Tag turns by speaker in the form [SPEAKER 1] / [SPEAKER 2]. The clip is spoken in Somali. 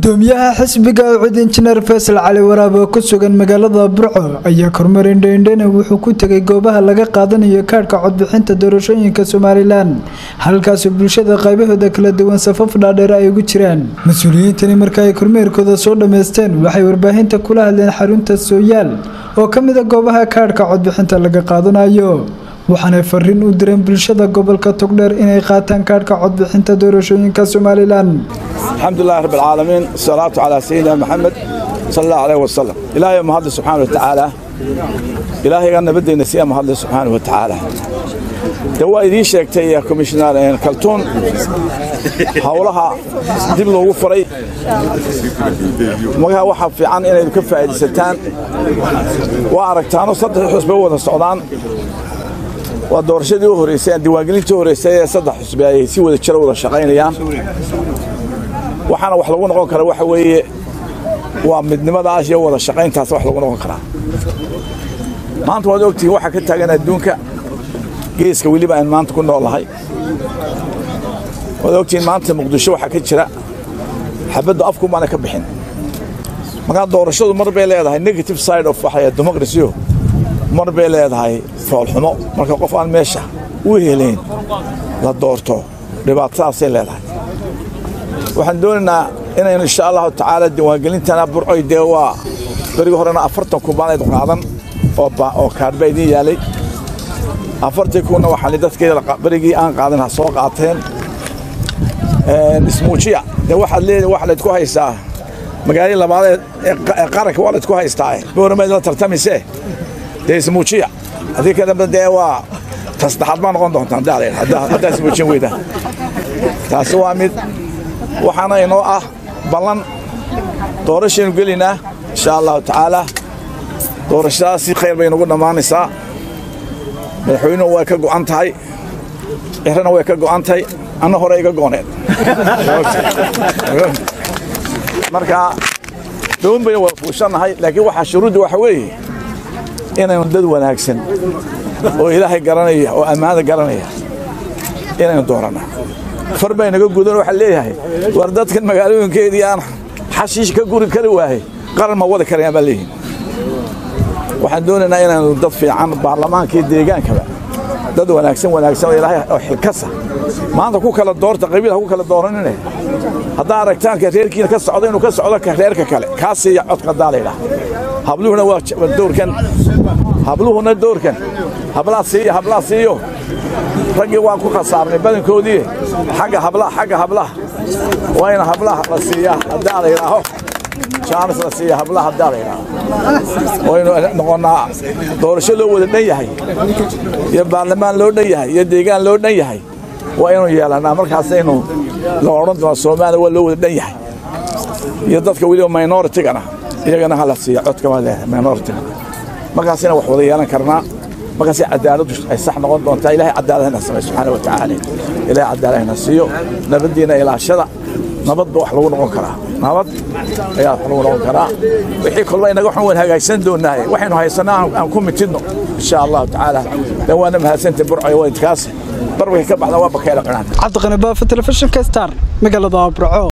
[SPEAKER 1] gudoomiyaha xisbiga ucud injineer faysal cali waraab oo ku sugan magaalada burco ayaa kormeer indhoindhena wuxuu ku tegay goobaha laga qaadanayo kaadhka codbixinta doorashooyinka somalilan halkaasoo bulshada qaybahooda kala duwan safaf dhaadheer ay ugu jiraan mas-uuliyiintani marka ay kormeerkooda soo dhammaysteen waxay warbaahinta kula hadleen xarunta sooyaal oo ka mid a goobaha kaadhka codbixinta laga qaadanayo waxaanay fariin u direen bulshada gobolka togdheer inay qaataan kaadhka codbixinta doorashooyinka somalilan
[SPEAKER 2] alxamdulilahi rabb alcaalamiin asalaatu calaa sayidina maxamed sala allahu aleyh wasalam ilaahay mahadle subxaana wa tacaala ilaahayga nabaddeena siya mahadle subxaana wa tacaala de waa idiin sheegtay komishinar kaltuun howlaha dib loogu furay magaha waxaa fiican inaydu ka faa'iidaysataan waa aragtaano saddex xusbe u wada socdaan waa doorashadii u horreysay diiwaangelintii u horreysay ee saddex xusbe ay si wada jiro wada shaqaynayaan waxaana wax lagu noqon kara waxa weeye waa midnimadaas iyo wada shaqayntaas wax lagu noqon karaa maanta waad ogtihiin waxaa ka taagan adduunka geeska weliba aan maanta ku noolahay waad ogtihiin maanta muqdisho waxaa ka jira xabaddu afkumaana ka bixin markaa doorashadu mar bay leedahay negative side of waxa democracy mar bay leedahay foolxumo marka qof aan meesha u helayn la doorto dhibaatadaasay leedahay waxaan doonaynaa inaynu insha allahu tacaala diiwaangelintana burcoy dee waa berigi horena afartan kubaanayd qaadan oo kaadhba idiin yaalay afartii kunna waxaan dadkii berigii aan qaadan ha soo qaateen ismuujiya dee waxaad leedahay waxa laydku haystaa magaaladii labaad ee qaranka waa laydku haystaa booramayd la tartamisee dee ismuujiya haddii ka dambe dee waa tasaddexaad baa noqon doontaan haddaa ismuujin weydaan taasi waa mid waxaana inoo ah ballan doorashaynu gelaynaa insha allahu tacaala doorashadaas si khayr bay nagu dhammaanaysaa madaxweynuhu way ka go'an tahay cirana way ka go'an tahay anna hore iga gooneed marka doon baynu wada fuushannahay laakiin waxaa shuruudda waxa weeye inaynu dad wanaagsan oo ilaahay garanaya oo ammaanada garanaya inaynu dooranna far bay naga gudan waxaa leeyahay war dadkan magaalooyinkeedii aan xashiish ka guri kari waayey qaran ma wadi karayaan baa leeyihin waxaan doonaynaa inaanu dad fiican baarlamaanka iyo deegaankaba dad wanaagsan wanaagsan oo ilaahay oo xilkasa maanta ku kala doorta qabiil ha ku kala dooranine haddaa aragtaanka reerkiina ka socda inuu ka socdo ka reerka kale kaa siiya codka haddaa la yidhaha habluhuna waa doorkan habluhuna doorkan hablaa siiya hablaa siiyo raggii waan ku khasaarnay badankoodii xagga hablaha xagga hablaha waa in hablaha la siiyaa haddaa la yidhaaho jaanis la siiya hablaha haddaa la yidhaaho waynu noqonnaa doorasho loo wada dhan yahay iyo baarlamaan loo dhan yahay iyo deegaan loo dhan yahay waa inuu yeelannaa markaasaynu la odhan doona soomaaliya waa loo wada dhan yahay iyo dadka weliba minoritigana iyagana ha la siiya codka waa leedahay minoritiga markaasina wax wada yeelan karnaa markaas cadaaladdu ay sax noqon doontaa ilahay cadaaladna samay subxaana wa tacaala ilahay cadaaladna siiyo nabaddiina ilaashada nabadba wax lagu noqon karaa nabad ayaa wax lagu noqon karaa wixii kolba inaga xun waan hagaagsan doonaaye waxaynu haysanaa aan ku mitidno insha allahu tacaala de waana mahadsanta burcoy waydkaas barbarka ka baxda waa bakayla qinaan
[SPEAKER 1] cabdiqani baafa telefishinka star magaalada burco